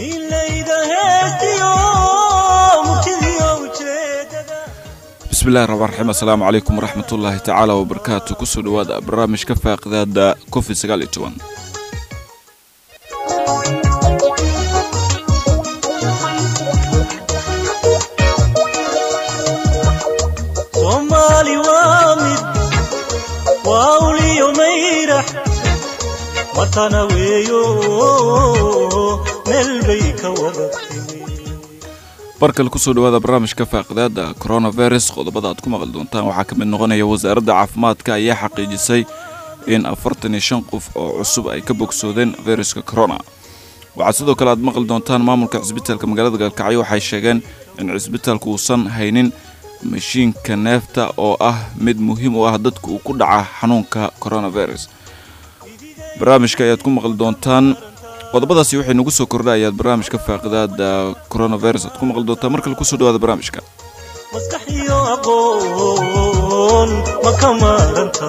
bismillahi raxmaan raxiim assalaamu calaykum waraxmat ullaahi tacaala wabarakaatu kusoo dhawaada barnaamijka faaqidaada covid sagaal iyo toban soomaali waa mid waa uliyo mayrax matana weeyo meel bay ka wada timi barkale kusoo dhawaada barnaamijka faaqidaada coronavirus qodobada aad ku maqli doontaan waxaa ka mid noqonaya wasaaradda caafimaadka ayaa xaqiijisay in afartan iyo shan qof oo cusub ay ka bogsoodeen viruska corona waxaa sidoo kale aad maqli doontaan maamulka cisbitaalka magaalada gaalkacyo waxay sheegeen in cisbitaalku uusan haynin mashiinka neefta oo ah mid muhiim u ah dadka uu ku dhaca xanuunka coronavirus barnaamijka ayaad ku maqli doontaan qodobadaasi waxay nagu soo kordha ayaad barnaamijka faaqidaada coronavirus aad ku maqli doontaan mar kale kusoo dhawaada barnaamijka maskax iyo aqoon ma ka maaranta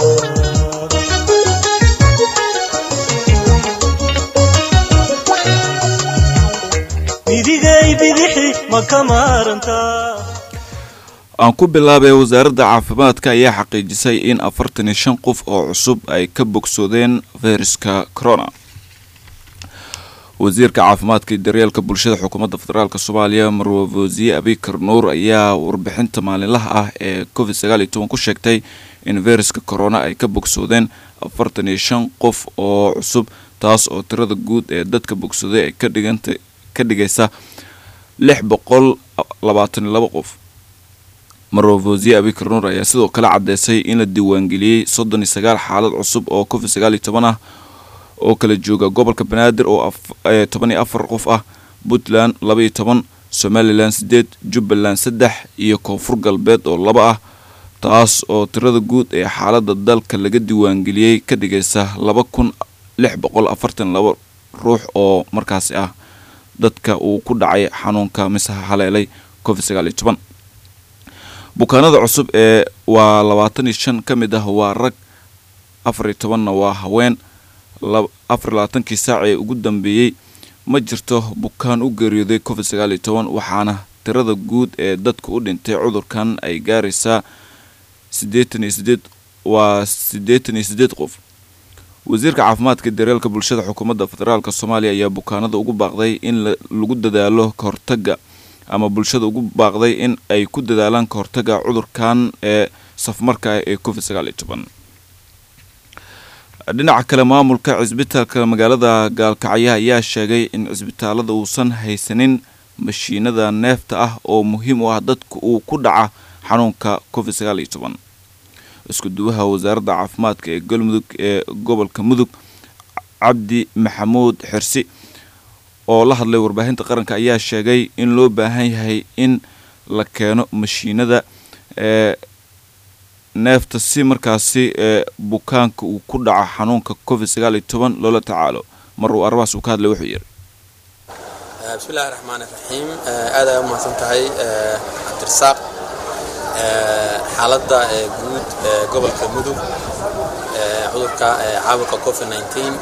midigay bidixi ma ka maaranta aan ku bilaabay wasaaradda caafimaadka ayaa xaqiijisay in afartan iyo shan qof oo cusub ay ka bogsoodeen viruska corona wasiirka caafimaadka iyo daryeelka bulshada xukuumadda federaalk soomaaliya marwafosiye abikar nuur ayaa warbixinta maalinlaha ah ee covid sagaal iyo toban ku sheegtay in viruska corona ay ka bogsoodeen afartan iyo shan qof oo cusub taas oo tirada guud ee dadka bogsooday ay kadhiganta ka dhigaysa lix boqol labaatan iyo laba qof marwafosiye abikar nuur ayaa sidoo kale caddeysay in la diiwaangeliyey soddon iyo sagaal xaalad cusub oo covid sagaal iyo toban ah oo kala jooga gobolka banaadir oo toban iyo afar qof ah puntland laba iyo toban somalilan siddeed jubbaland saddex iyo koonfur galbeed oo laba ah taas oo tirada guud ee xaaladda dalka laga diiwaangeliyey ka dhigaysa laba kun lix boqol afartan laba ruux oo markaasi ah dadka uu ku dhacay xanuunka mise haleelay covid sagaal iyo toban bukaanada cusub ee waa labaatan iyo shan ka mid ah waa rag afar iyo tobanna waa haween afar labaatankii saac ee ugu dambeeyey ma jirto bukaan u geeriyooday covid sagaal iyo toban waxaana tirada guud ee dadka u dhintay cudurkan ay gaaraysaa siddeetan iyo sideed waa siddeetan iyo siddeed qof wasiirka caafimaadka daryeelka bulshada xukuumadda federaalk soomaaliya ayaa bukaanada ugu baaqday in lagu dadaalo kahortaga ama bulshada ugu baaqday in ay ku dadaalaan kahortaga cudurkan ee safmarka ah ee covid sagaal iyo toban dhinaca kale maamulka cisbitaalka magaalada gaalkacyo ayaa sheegay in cisbitaalada uusan haysanin mashiinada neefta ah oo muhiim u ah dadka uu ku dhaca xanuunka covid sagaal iyo toban isku duwaha wasaaradda caafimaadka ee galmudug ee gobolka mudug cabdi maxamuud xirsi oo la hadlay warbaahinta qaranka ayaa sheegay in loo baahan yahay in la keeno mashiinada ee neefta si markaasi ee bukaanka uu ku dhaco xanuunka covid sagaal iyo toban loola tacaalo mar uu arrimahaas uu ka hadlay wuxuu yidhi bismillahi raxmaan iraxiim aad ay u mahadsan tahay cabdirasaaq xaaladda guud ee gobolka mudug cudurka caabuqa covid nneteen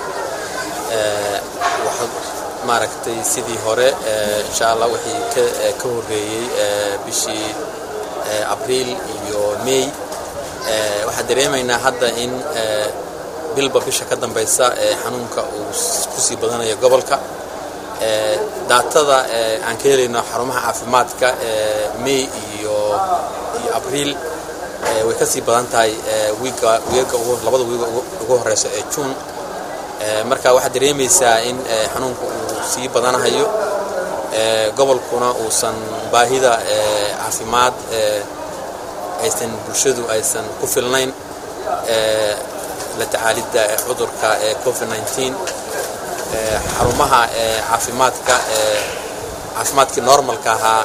waxa maaragtay sidii hore insha allah wixii ka horreeyey bishii abriil iyo may waxaan dareemaynaa hadda in bilba bisha ka dambaysa xanuunka uu kusii badanayo gobolka daatada aan ka helayno xarumaha caafimaadka may iyo iyo abriil way ka sii badan tahay wiiga wiiga labada wiiga ugu horeysa ee juun marka waxaad dareemaysaa in xanuunka uu sii badanahayo gobolkuna uusan baahida caafimaad aysan bulshadu aysan ku filnayn la tacaalidda cudurka ee covid nneteen xarumaha caafimaadka caafimaadkii normalka ahaa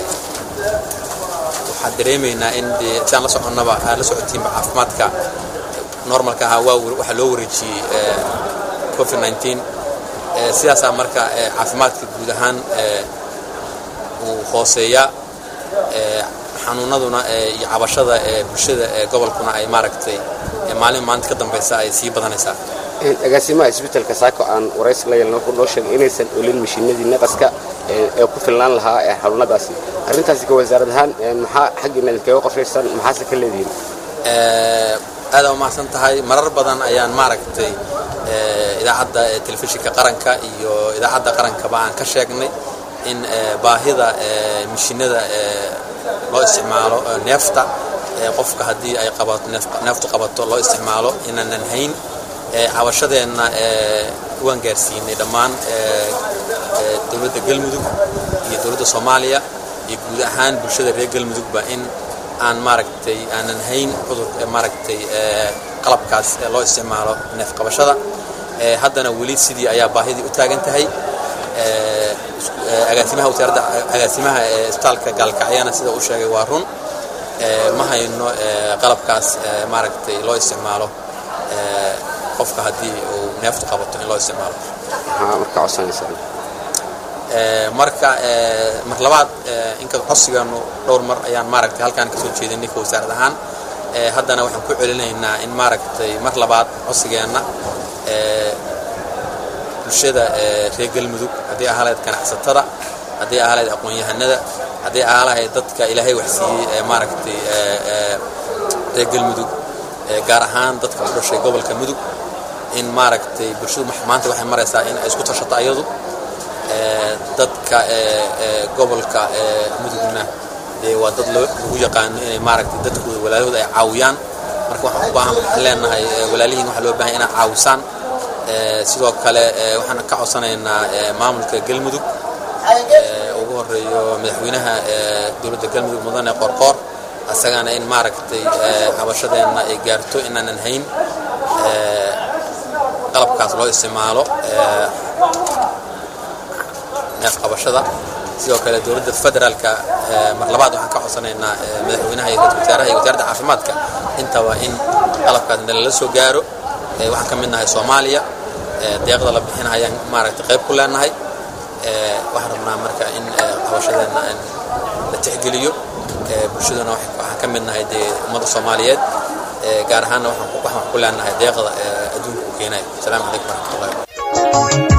waxaan dareemaynaa in dee siaan la soconnaba la socotiinba caafimaadka normalka ahaa waa waxaa loo wareejiyey covid nneteen sidaasaa marka caafimaadka guud ahaan uu hooseeyaa xanuunaduna iyo cabashada ee bulshada ee gobolkuna ay maaragtay maalin maalinta ka dambaysa ay sii badanaysaa agaasimaha isbitaalka saako aan waraysi la yeelno wuxuu noo sheegay inaysan olin mashiinadii naqaska ee ku filnaan lahaa ee xanuunadaasi arrintaasi ka wasaarad ahaan maxaa xaggiina idinkaga qorshaysan maxaase ka leedihiin aada umahadsan tahay marar badan ayaan maaragtay idaacadda telefishinka qaranka iyo idaacadda qarankaba aan ka sheegnay in baahida mishiinada loo isticmaalo neefta qofka haddii ay qabato neeftu qabato loo isticmaalo inaanan hayn cabashadeenna waan gaarsiinay dhammaan dowladda galmudug iyo dowladda soomaaliya iyo guud ahaan bulshada reer galmudugba in aan maaragtay aanan hayn cudur maaragtay qalabkaas loo isticmaalo neef qabashada haddana weli sidii ayaa baahidii u taagan tahay agaasimaha wasaaradda agaasimaha isbitaalka gaalkacyana sida uu sheegay waa run ma hayno qalabkaas maaragtay loo isticmaalo qofka haddii uu neeftu qabato in loo isticmaalo marka codsanaysaa marka mar labaad inka codsigaanu dhowr mar ayaan maaragtay halkaan kasoo jeedinay ka wasaarad ahaan haddana waxaan ku celinaynaa in maaragtay mar labaad codsigeenna bulshada reer galmudug haddii ahaa lahayd ganacsatada haddii ahaa lahayd aqoon-yahanada haddii ahaa lahayd dadka ilaahay waxsiiyey ee maaragtay reer galmudug gaar ahaan dadka u dhashay gobolka mudug in maaragtay bulshadu maanta waxay maraysaa in ay isku tashato ayadu dadka gobolka mudugna dee waa dad lagu yaqaano inay maaragtay dadkooda walaalahooda ay caawiyaan marka waxaan u baahan waxaan leenahay walaalihiin waxaa loo baahan inaad caawisaan sidoo kale waxaan ka codsanaynaa maamulka galmudug ugu horeeyo madaxweynaha dowladda galmudug mudane qorqoor asagana in maaragtay cabashadeenna ay gaarto inaanan hayn qalabkaas loo isticmaalo neef qabashada sidoo kale dowladda federaalka mar labaad waxaan ka codsanaynaa madaxweynaha iyo ra-iisul wasaaraha iyo wasaaradda caafimaadka intaba in qalabkaas nalala soo gaaro waxaan ka mid nahay soomaaliya deeqda la bixina ayaan maaragtay qayb ku leenahay waxaan rabnaa marka in qabashadeenna la tixgeliyo bulshaduna waxaan ka mid nahay dee ummadda soomaaliyeed gaar ahaanna waxaan ku leenahay deeqda adduunka u keenayo asalaamu calaykum waraxmatullahi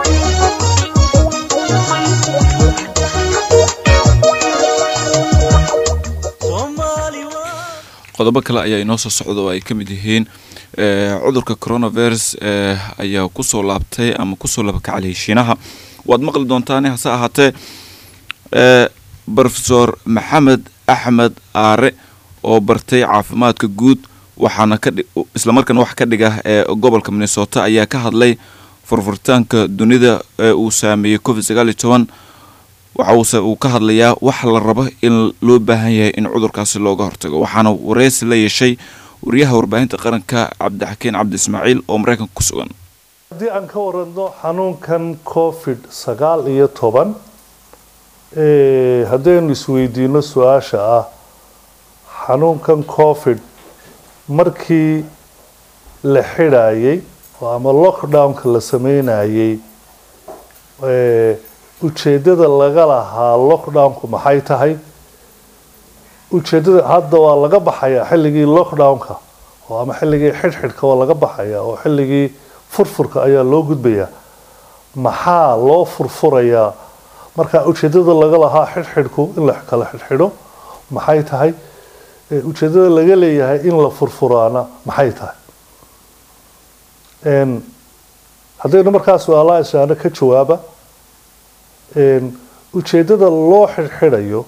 qodobo kale ayaa inoo soo socda oo ay ka mid yihiin cudurka coronavirus ayaa kusoo laabtay ama kusoo labakacliyay shiinaha waad maqli doontaane hase ahaatee rofesor maxamed axmed aare oo bartay caafimaadka guud waxaana islamarkaana wax ka dhiga ee gobolka minnesota ayaa ka hadlay furfuritaanka dunida ee uu saameeyey covid sagaal iyo toban waxause uu ka hadlayaa wax la rabo in loo baahan yahay in cudurkaasi looga hortago waxaana wareysi la yeeshay wariyaha warbaahinta qaranka cabdixakiin cabdi ismaaciil oo mareykanka ku sugan haddii aan ka waranno xanuunkan covid sagaal iyo toban haddaynu isweydiino su-aasha ah xanuunkan covid markii la xidhayay ama lockdownka la sameynayay ujeeddada laga lahaa lockdownku maxay tahay ujeeddada hadda waa laga baxayaa xilligii lockdownka oo ama xilligii xidhxidhka waa laga baxayaa oo xilligii furfurka ayaa loo gudbayaa maxaa loo furfurayaa marka ujeeddada laga lahaa xidhxidhku in la kala xidhxidho maxay tahay ujeeddada laga leeyahay in la furfuraana maxay tahay haddaynu markaa su-aalaha isaano ka jawaaba ujeeddada loo xidhxidhayo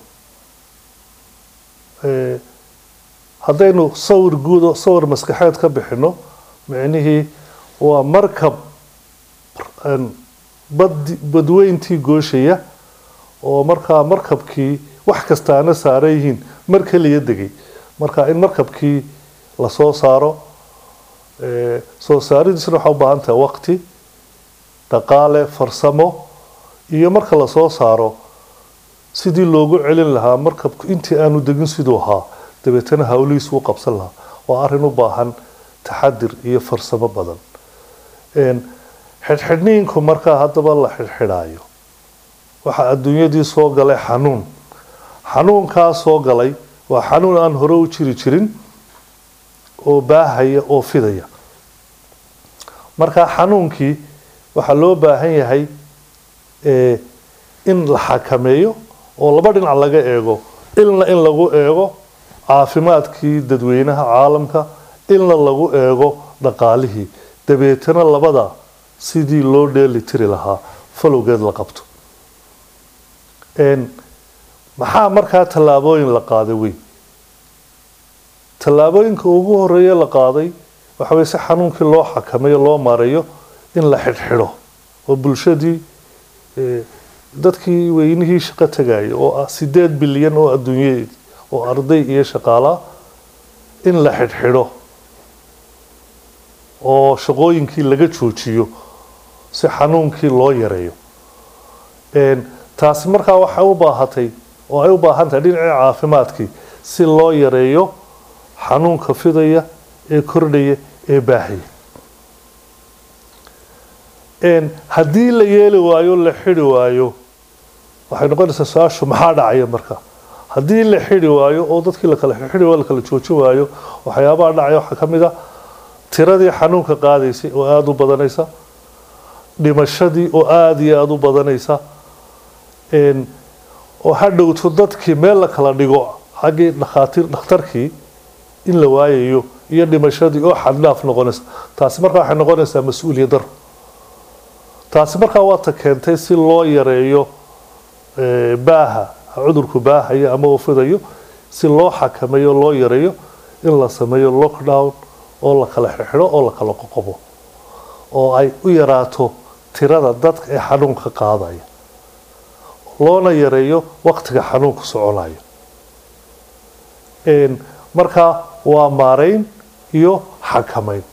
haddaynu sawir guud oo sawir maskaxeed ka bixino micnihii waa markab bad badweyntii gooshaya oo markaa markabkii wax kastaana saaran yihiin mar keliya degay marka in markabkii lasoo saaro soo saaridiisna waxaa u baahan tahay waqti dhaqaale farsamo iyo marka lasoo saaro sidii loogu celin lahaa markabku intii aanu degin siduu ahaa dabeetana hawlihiisu u qabsan lahaa waa arrin u baahan taxadir iyo farsamo badan xidhxidhniinku markaa haddaba la xidhxidhaayo waxaa adduunyadii soo galay xanuun xanuunkaa soo galay waa xanuun aan hore u jiri jirin oo baahaya oo fidaya marka xanuunkii waxaa loo baahan yahay eh, in la xakameeyo oo laba dhinac laga eego ilna in lagu eego caafimaadkii dadweynaha caalamka ilna lagu eego dhaqaalihii dabeetana labada sidii loo dheeli tiri lahaa falowgeed la qabto Een, maxaa markaa tallaabooyin la qaaday weyn tallaabooyinka ugu horeeya la qaaday waxa weye si xanuunkii loo xakameeyo loo maareeyo in la xidhxidho oo bulshadii eh, dadkii weynihii shaqo tegaya oo ah sideed bilyan oo adduunye oo arday iyo shaqaalaa in la xidhxidho oo shaqooyinkii laga joojiyo si xanuunkii loo yareeyo Een, taasi markaa waxay u baahatay oo ay u baahan tahay dhinacii caafimaadkii si loo yareeyo xanuunka fidaya ee kordhaya ee baahaya Een, haddii la yeeli waayo la xidhi waayo waxay noqonaysaa su-aashu maxaa dhacaya marka haddii la xidhi waayo oo dadkii la kala xidhi waayo la kala joojin waayo waxyaabaha dhacaya waxaa ka mid a tiradii xanuunka qaadaysay oo aada u badanaysa dhimashadii oo aada iyo aada u badanaysa Een, oo hadhowto dadkii meel la kala dhigo xaggii dhakhaatiir dhakhtarkii in la waayayo iyo dhimashadii oo xaddhaaf noqonaysa taasi markaa waxay noqonaysaa mas-uuliyad daro taasi markaa waata keentay si loo yareeyo eh, baaha cudurku baahaya ama uu fidayo si loo xakameeyo loo yareeyo in la sameeyo lockdown oo la kala xidho oo la kala qoqobo oo ay u yaraato tirada dadka ee xanuunka qaadaya loona yareeyo waqtiga xanuunku soconayo Een, markaa waa maareyn iyo xakameyn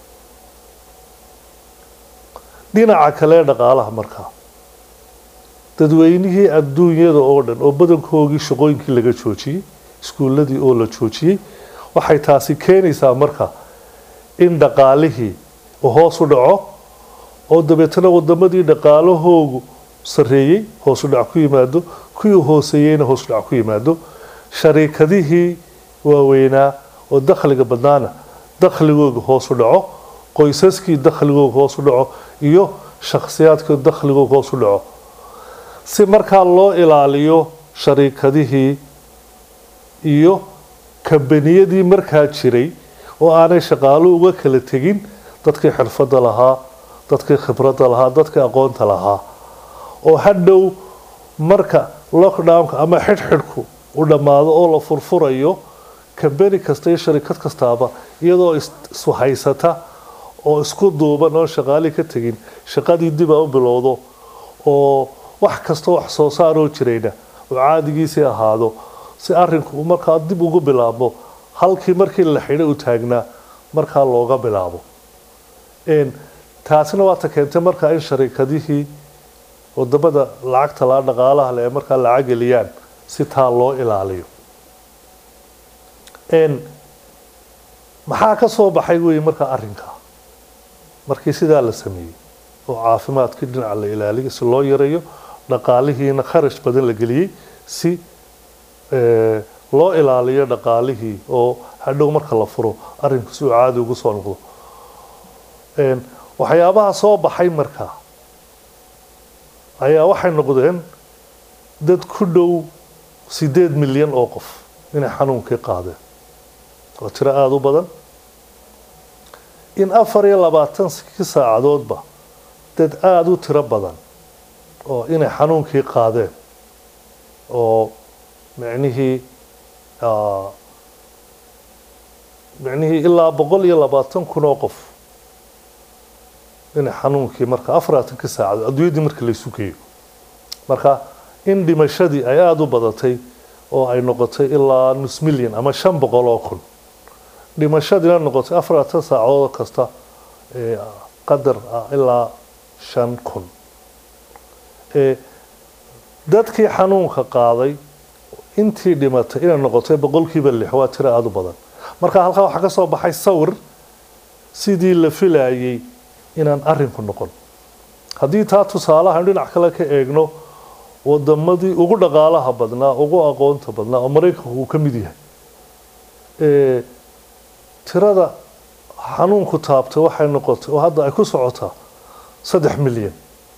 dhinaca kale ee dhaqaalaha markaa dadweynihii adduunyada oo dhan oo badankoogii shaqooyinkii laga joojiyey iskuuladii oo la joojiyey waxay taasi keenaysaa marka in dhaqaalihii uu hoos u dhaco oo dabeetana wadamadii dhaqaalahoogu sareeyey hoos u dhac ku yimaado kuwii hooseeyeyna hoos u dhac ku yimaado shariikadihii waaweynaa oo dakhliga badnaana dakhligooga hoos u dhaco qoysaskii dakhligooga hoos u dhaco iyo shakhsiyaadkii dakhligooga hoos u dhaco si markaa loo ilaaliyo shariikadihii iyo kambaniyadii markaa jiray oo aanay shaqaaluhu uga kala tegin dadkii xirfadda lahaa dadkii khibradda lahaa dadkii aqoonta lahaa oo hadhow marka lockdownka ama xidhxidhku u dhammaado oo la furfurayo kambani kasta iyo sharikad kastaaba iyadoo is- ishaysata oo isku duuban oon shaqaalii ka tegin shaqadii dib a u bilowdo oo wax kasta wax soo saaroo jirayna oo caadigiisii ahaado si arinku uu markaa dib ugu bilaabo halkii markii la xidhay u taagnaa markaa looga bilaabo Een, taasina waata keentay markaa in sharikadihii wadamada lacagta laa dhaqaalaha le ee markaa lacag geliyaan si taa loo ilaaliyo Een, maxaa ka soo baxay wey markaa arrinkaa markii sidaa la sameeyey oo caafimaadkii dhinaca la ilaaliyo si loo yareeyo dhaqaalihiina kharash badan la geliyey si eh, loo ilaaliyo dhaqaalihii oo hadhow marka la furo arrinku si uu caadi ugu soo noqdo Een, waxyaabaha soo baxay markaa ayaa waxay noqdeen dad ku dhow sideed milyan oo qof inay xanuunkii qaadeen waa tiro aada u badan in afar iyo labaatankii saacadoodba dad aada u tiro badan oo inay xanuunkii qaadeen oo micnihii ah, micnihii ilaa boqol iyo labaatan kun oo qof inay xanuunkii marka afar iyo labaatankii saacadood adduunyadii marka la isu geeyo marka in dhimashadii ay aada u badatay oo ay noqotay ilaa nus milyan ama shan boqol oo kun dhimashadiina noqotay afar iyo labaatan saacadood kasta ee qadar ah ilaa shan kun ee dadkii xanuunka qaaday intii dhimatay inay noqotay boqolkiiba lix waa tiro aada u badan marka halkaa waxaa ka soo baxay sawir sidii la filayay inaan arrinku noqon haddii taa tusaalahan dhinac kale ka eegno wadamadii ugu dhaqaalaha badnaa ugu aqoonta badnaa oo maraykanku uu ka mid yahay ee tirada xanuunku taabtay waxay noqotay oo hadda ay ku socotaa saddex milyan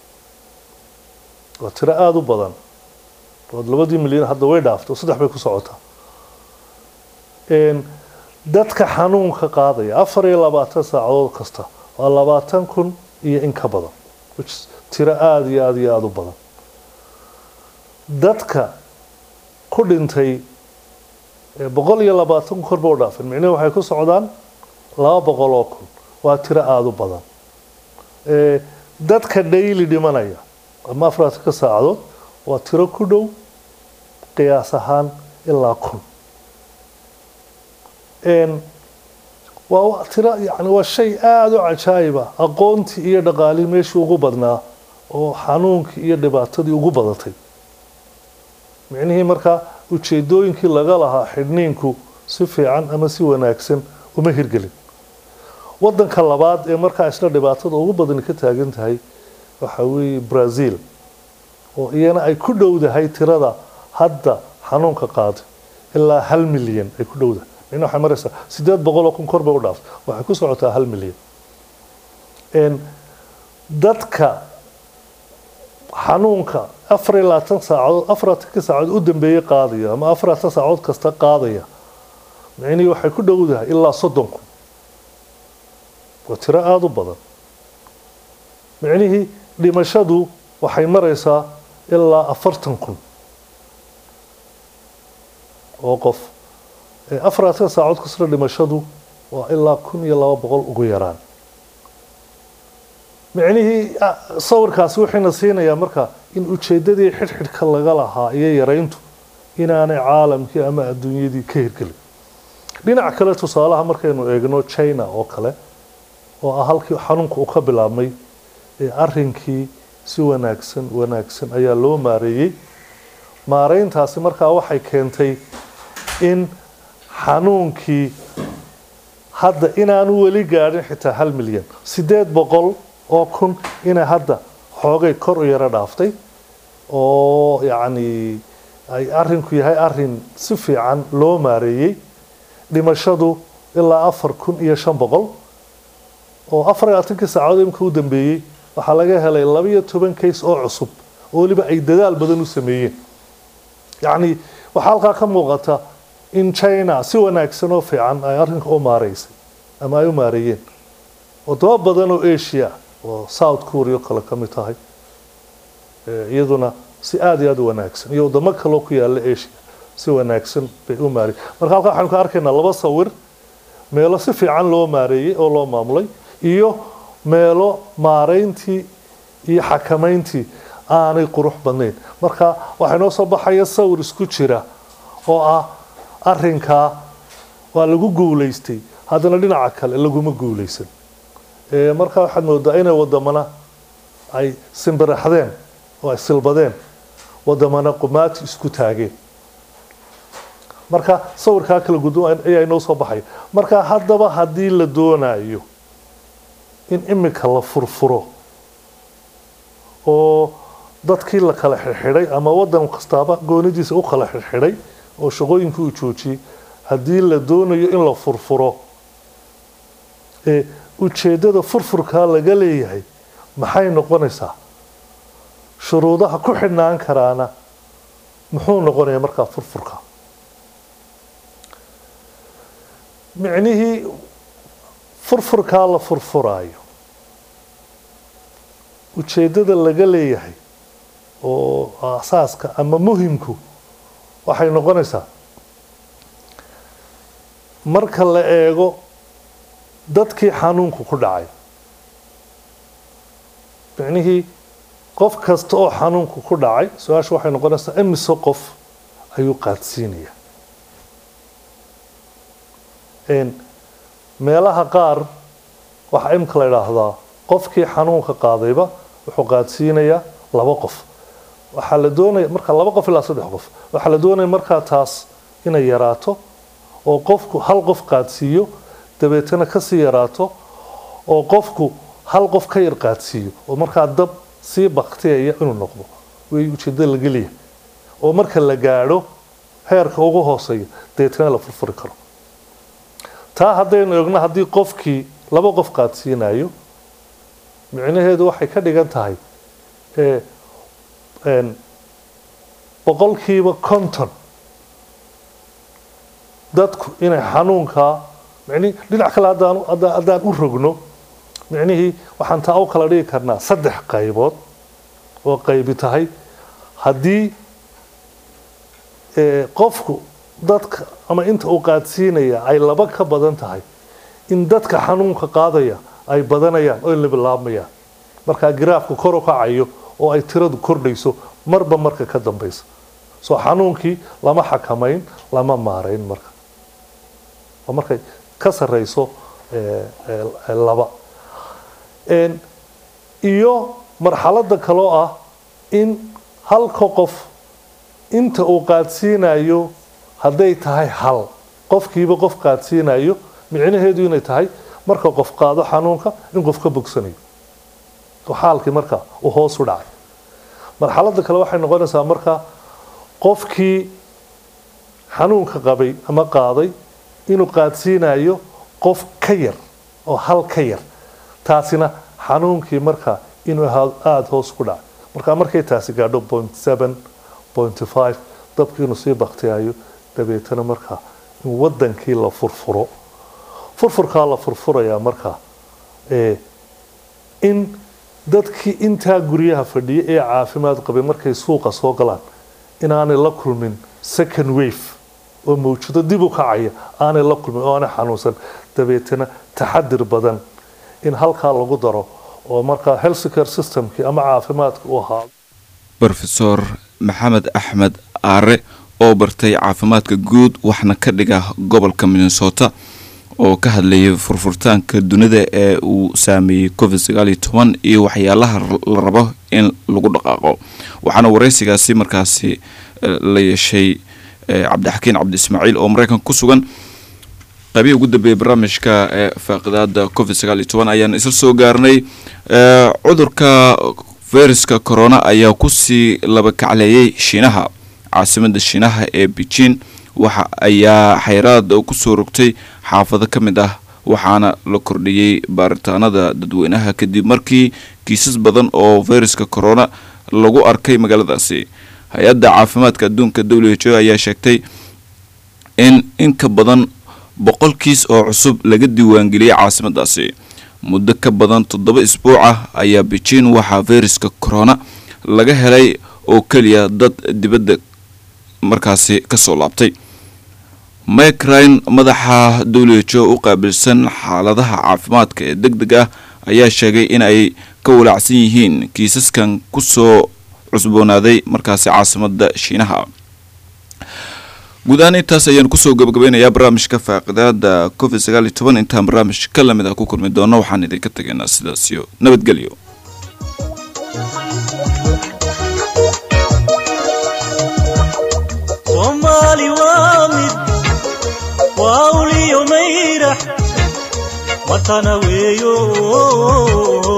waa tiro aada u badan waad labadii milyan hadda way dhaaftay oo saddex bay ku socotaa Een, dadka xanuunka qaadaya afar iyo labaatan saacadood kasta waa labaatan kun iyo in ka badan which is tiro aada iyo aada iyo aada u badan dadka ku dhintay ee boqol iyo labaatan kun korba u dhaafeen micnihi waxay ku socdaan laba boqol oo kun waa tiro aada u badan Ee, dadka daily dhimanaya ama afartanka saacadood waa tiro ku dhow qiyaas ahaan ilaa kun Een, waa wa- tiro yani waa shay aada u cajaayiba aqoontii iyo dhaqaalihii meeshii ugu badnaa oo xanuunkii iyo dhibaatadii ugu badatay micnihii markaa ujeedooyinkii laga lahaa xidhniinku si fiican ama si wanaagsan uma hirgelin wadanka labaad ee markaa isla dhibaatada ugu badani ka taagan tahay waxa weeye brazil oo iyana ay ku dhowdahay tirada hadda xanuunka qaaday ilaa hal milyan ay ku dhowdahay micna waxay maraysaa sideed boqol oo kun kor bay u dhaaftay waxay ku socotaa hal milyan Een, dadka xanuunka afar iyo labaatan saacadood afartanka saacadood u dambeeyey qaadaya ama afaratan saacadood kasta qaadaya micnihii waxay ku dhowdahay ilaa soddon kun waa tiro aada u badan micnihii dhimashadu waxay maraysaa ilaa afartan kun oo qof Ee, afaratan saacadood kasta dhimashadu waa ilaa kun iyo laba boqol ugu yaraan micnihii ah, sawirkaasi wuxuuna siinayaa marka in ujeedadii xidhxidhka laga lahaa iyo yarayntu inaanay caalamkii ama adduunyadii ka hirgelin dhinac kale tusaalaha markaynu eegno china oo kale oo ah halkii xanuunka uu ka bilaabmay ee arrinkii si wanaagsan wanaagsan ayaa loo maareeyey maareyntaasi markaa waxay keentay in xanuunkii hadda inaanu weli gaadhin xitaa hal milyan sideed boqol oo kun inay hadda xoogay kor u yaro dhaaftay oo yacni ay arrinku yahay arrin si fiican loo maareeyey dhimashadu ilaa afar kun iyo shan boqol oo afar iyo labaatankii saacadood imika u dambeeyey waxaa laga helay labiyo toban case oo cusub oo weliba ay dadaal badan u sameeyeen yacni waxaa halkaa ka muuqata in china si wanaagsan oo fiican ay arrinka u maareysay ama ay u maareeyeen wadamo badan oo asia oo south korea oo kale ka mid tahay ee iyaduna si aada iyo aada u wanaagsan iyo wadamo kaloo ku yaala asia si wanaagsan bay u maareeyeen marka halkaa waxaynu ka arkaynaa laba sawir meelo si fiican loo maareeyey oo loo maamulay iyo meelo maareyntii iyo xakamayntii aanay qurux badnayn marka waxaa inoo soo baxaya sawir isku jira oo ah arrinkaa waa lagu guulaystay haddana dhinaca kale laguma guulaysan Ee, marka waxaad moodaa inay wadamana ay simbiraxdeen oo ay silbadeen wadamana qumaati isku taageen marka sawirkaa kala gudban ayaa inoo soo baxaya marka haddaba haddii la doonayo in imika la furfuro oo dadkii la kala xirxidhay ama wadan kastaaba goonidiisa u kala xirxidhay oo shaqooyinkii uu joojiyey haddii la doonayo in la furfuro ee ujeeddada furfurkaa laga leeyahay maxay noqonaysaa shuruudaha ku xidhnaan karaana muxuu noqonayaa markaa furfurka micnihii furfurkaa la furfuraayo ujeeddada laga leeyahay oo asaaska ama muhimku waxay noqonaysaa marka la eego dadkii xanuunku ku dhacay micnihii qof kasta oo xanuunku ku dhacay su-aasha waxay noqonaysaa imise qof ayuu qaadsiinaya meelaha qaar waxaa imika la idhaahdaa qofkii xanuunka qaadayba wuxuu qaadsiinayaa laba qof waxaa la doonaya marka laba qof ilaa saddex qof waxaa la doonaya markaa taas inay yaraato oo qofku hal qof qaadsiiyo dabeetana kasii yaraato oo qofku hal qof ka yar qaadsiiyo oo markaa dab sii baktiyaya inuu noqdo way ujeedada laga leeyahay oo marka la gaadho heerka ugu hooseeya dabeetana la furfuri karo taa haddaynu eegno haddii qofkii laba qof qaadsiinayo micnaheedu waxay ka dhigan tahay ee, een, boqolkiiba konton dadku inay xanuunkaa micnihi dhinac kale haddaan haddaan haddaan u rogno micnihii waxaan taa u kala dhigi karnaa saddex qaybood oo qaybi tahay haddii ee, qofku dadka ama inta uu qaadsiinaya ay laba ka badan tahay in dadka xanuunka qaadaya ay badanayaan oo labilaabmayaan markaa giraafku kor u kacayo oo ay tiradu kordhayso marba marka ka dambaysa soo xanuunkii lama xakamayn lama maarayn marka oo markay ka sarreyso ee, ee, laba Een, iyo marxaladda kaloo ah in halka qof inta uu qaadsiinayo hadday tahay hal qofkiiba qof qaadsiinayo micnaheedu inay tahay marka qof qaado xanuunka in qof ka bogsanayo oo xaalkii marka uu hoos u dhacay marxaladda kale waxay noqonaysaa marka qofkii xanuunka qabay ama qaaday inuu qaadsiinayo qof ka yar oo hal ka yar taasina xanuunkii marka inuu ahaa- aada hoos ku dhacay marka markay taasi gaadho point seven point five dabkii inuu sii baktiyayo dabeetana marka in wadankii la furfuro furfurkaa la furfurayaa marka ee in dadkii intaa guryaha fadhiya ee caafimaad qabay markay suuqa soo galaan inaanay la kulmin second wave oo mawjado dib u kacaya aanay la kulmin oo aanay xanuunsan dabeetana taxadir badan in halkaa lagu daro oo markaa healthcare systemkii ama caafimaadka u ahaa rofesor maxamed axmed aare oo bartay caafimaadka guud waxna ka dhiga gobolka minnesota oo ka hadlayay furfurtaanka dunida ee uu saameeyey covid sagaal iyo toban iyo waxyaalaha la rabo in lagu dhaqaaqo waxaana wareysigaasi markaasi eh, la yeeshay eh, cabdixakiin cabdi ismaaciil oo mareykanka ku sugan qaybihii ugu dambeeyay barnaamijka ee faaqidaada covid sagaal iyo toban ayaan isla soo gaarnay Eh, cudurka fayraska corona ayaa kusii laba kacleeyay shiinaha caasimada shiinaha ee beijing waxa ayaa xayraad kusoo rogtay xaafado ka mid ah waxaana la kordhiyey baaritaanada dadweynaha kadib markii kiisas badan oo fayraska corona lagu arkay magaaladaasi hay-adda caafimaadka adduunka w h o ayaa sheegtay in in ka badan boqol kiis oo cusub laga diiwaangeliyey caasimadaasi muddo ka badan toddoba isbuuc ah ayaa beijing waxaa fayraska corona laga helay oo keliya dad dibadda markaasi kasoo laabtay mike ryan madaxa w h o u qaabilsan xaaladaha caafimaadka ee deg deg ah ayaa sheegay in ay ka walaacsan yihiin kiisaskan kusoo cusboonaaday markaasi caasimada shiinaha guud ahaan intaas ayaan kusoo gabagabeynayaa barnaamijka faaqidaada covid sagaal iyo toban intaan barnaamij ka lamid ah ku kulmi doono waxaan idinka tegaynaa sidaas iyo nabadgelyo soomaali waa mid waa uliyo mayrax watana weeyo